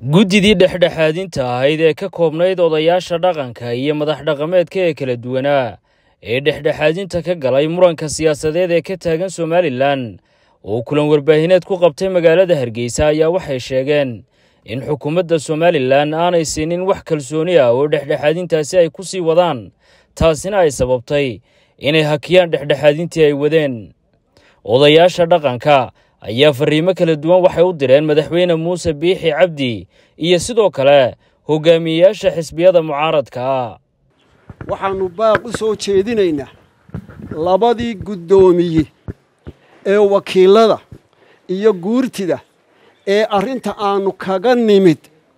guddidii dhexdhexaadinta ahayd ee ka koobnayd odayaasha dhaqanka iyo madax dhaqameedka ee kala duwanaa ee dhexdhexaadinta ka galay muranka siyaasadeed ee ka taagan somalilan oo kulan warbaahineed ku qabtay magaalada hargeysa ayaa waxay sheegeen in xukuumadda somalilan aanay siinin wax kalsooni ah oo dhexdhexaadintaasi ay ku sii wadaan taasina ay sababtay inay hakiyaan dhexdhexaadintii ay wadeen odayaasha dhaqanka ayaa fariimo kala duwan waxay u direen madaxweyne muuse biixi cabdi iyo sidoo kale hogaamiyeyaasha xisbiyada mucaaradka ah waxaannu baaq u soo jeedinaynaa labadii guddoomiye ee wakiilada iyo guurtida ee arrinta aannu kaga nimid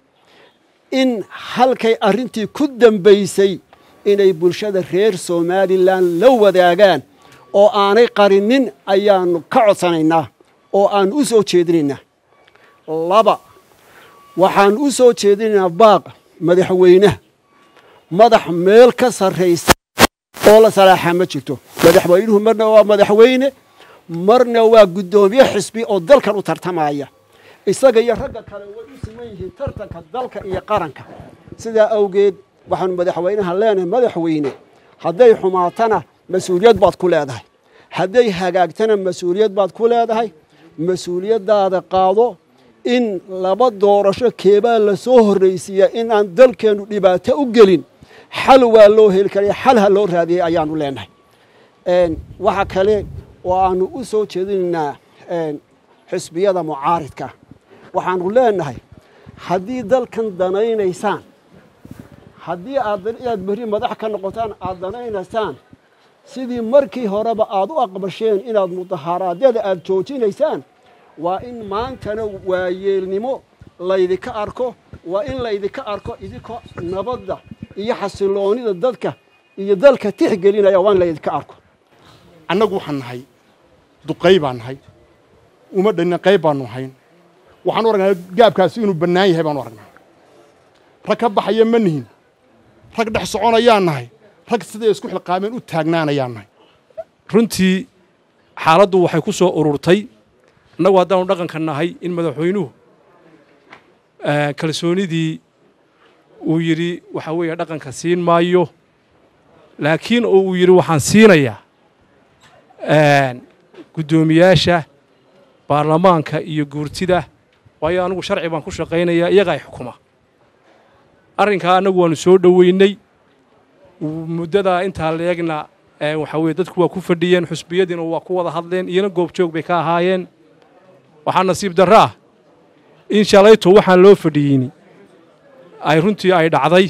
in halkay arrintii ku dambaysay inay bulshada reer somalilan la wadaagaan oo aanay qarinin ayaannu ka codsanaynaa oo aannu u soo jeedinaynaa laba waxaan u soo jeedinaynaa baaq madaxweynaha madax meel ka sarraysa oo la salaaxaa ma jirto madaxweynuhu marna waa madaxweyne marna waa guddoomiye xisbi oo dalkan u tartamaya isaga iyo ragga kale way u siman yihiin tartanka dalka iyo qaranka sidaa awgeed waxaanu madaxweynaha leenahay madaxweyne hadday xumaatana mas-uuliyad baad ku leedahay hadday hagaagtana mas-uuliyad baad ku leedahay mas-uuliyaddaada qaado in laba doorasho keebaa la soo horraysiiya in aan dalkeennu dhibaato u gelin xal waa loo heli karaya xal ha loo raadiyey ayaannu leenahay waxa kale oo aannu u soo jeedinaynaa xisbiyada mucaaridka waxaannu leenahay haddii dalkan danaynaysaan haddii aad inaad berri madax ka noqotaan aad danaynaysaan sidii markii horeba aad u aqbasheen inaad mudaharaadyada aad joojinaysaan waa in maantana waayeelnimo laydinka arko waa in laydinka arko idinkoo nabadda iyo xasiloonida dadka iyo dalka tixgelinaya waa in laydinka arko annagu waxaan nahay duqay baan nahay uma dhanna qayb baannu hayn waxaan u aragnaa gaabkaasi inuu bannaan yahay baanu aragnaa rag ka baxaya ma nihin rag dhex soconayaan nahay rag siday isku xilqaameen u taagnaanayaan nahay runtii xaaladdu waxay ku soo ururtay annagu haddaanu dhaqanka nahay in madaxweynuhu kalsoonidii uu yidhi waxaa weeye dhaqanka siin maayo laakiin oo uu yidhi waxaan siinayaa guddoomiyaasha baarlamaanka iyo guurtida waayo anigu sharci baan ku shaqaynayaa iyagaa xukuma arrinkaa annagu waannu soo dhoweynay muddadaa intaa leegna waxaa weye dadku waa ku fadhiyeen xusbiyadiina waa ku wada hadleen iyona goobjoog bay ka ahaayeen waxaa nasiib darro ah in shalayto waxaan loo fadhiyeyni ay runtii ay dhacday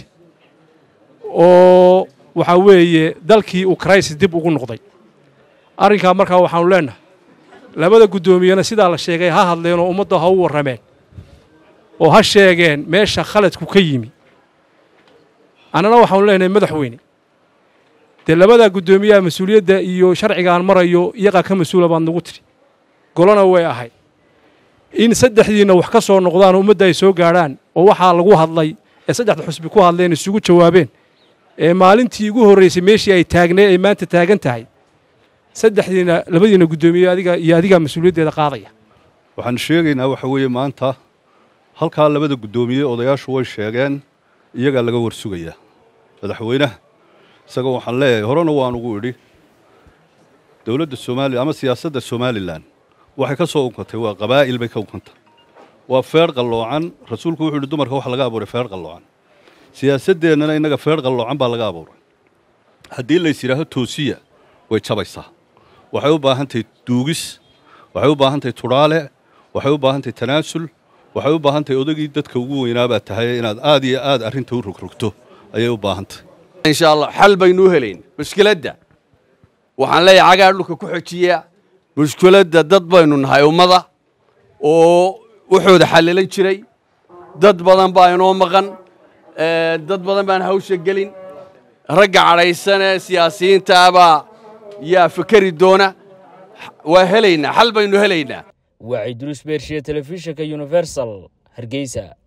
oo waxaa weeye dalkii uu crisis dib ugu noqday arrinkaa markaa waxaannu leennahay labada guddoomiyena sidaa la sheegay ha hadleen oo ummadda ha u warrameen oo ha sheegeen meesha khaladku ka yimi annana waxaanu leenahay madaxweyne dee labadaa guddoomiyaha mas-uuliyadda iyo sharcigaan marayo iyagaa ka mas-uula baad nagu tidhi golona way ahayd in saddexdiinna wax ka soo noqdaan oo ummadda ay soo gaadhaan oo waxaa lagu hadlay ee saddexda xusbi ku hadleen isugu jawaabeen ee maalintii ugu horraysay meeshii ay taagnay ay maanta taagan tahay saddexdiina labadiina guddoomiye adiga iyo adigaa mas-uuliyaddeeda qaadaya waxaan sheegaynaa waxa weeye maanta halkaa labada guddoomiye odayaashu way sheegeen iyagaa laga warsugayaa madaxweynaha isagoo waxaan leeyahay horena waan ugu idhi dowladda somaaliya ama siyaasadda somalilan waxay ka soo unkantay waa qabaa'il bay ka unkantay waa feer qalloocan rasuulku wuxuu yidhi dumarka waxa laga abuuray feer qalloocan siyaasaddeennana innaga feer qalloocan baa laga abuuray haddii lays yidhaaho toosiya way jabaysaa waxay u baahan tahay duugis waxay u baahan tahay tudhaale waxay u baahan tahay tanaasul waxay u baahan tahay odagii dadka ugu weynaabaad tahay inaad aad iyo aad arrinta u rogrogto ayay u baahan tahay insha allah xal baynuu helayn mushkiladda waxaan leeyahay cagaa dhulka ku xojiya mushkiladda dad baynu nahay ummada oo wuxuuda xallilan jiray dad badan baa inoo maqan dad badan baan hawsha gelin ragga cadhaysan ee siyaasiyiintaabaa yaa fikeri doona waa helaynaa xal baynu helaynaa waa ciidulus beershiye telefishinka universal hargeysa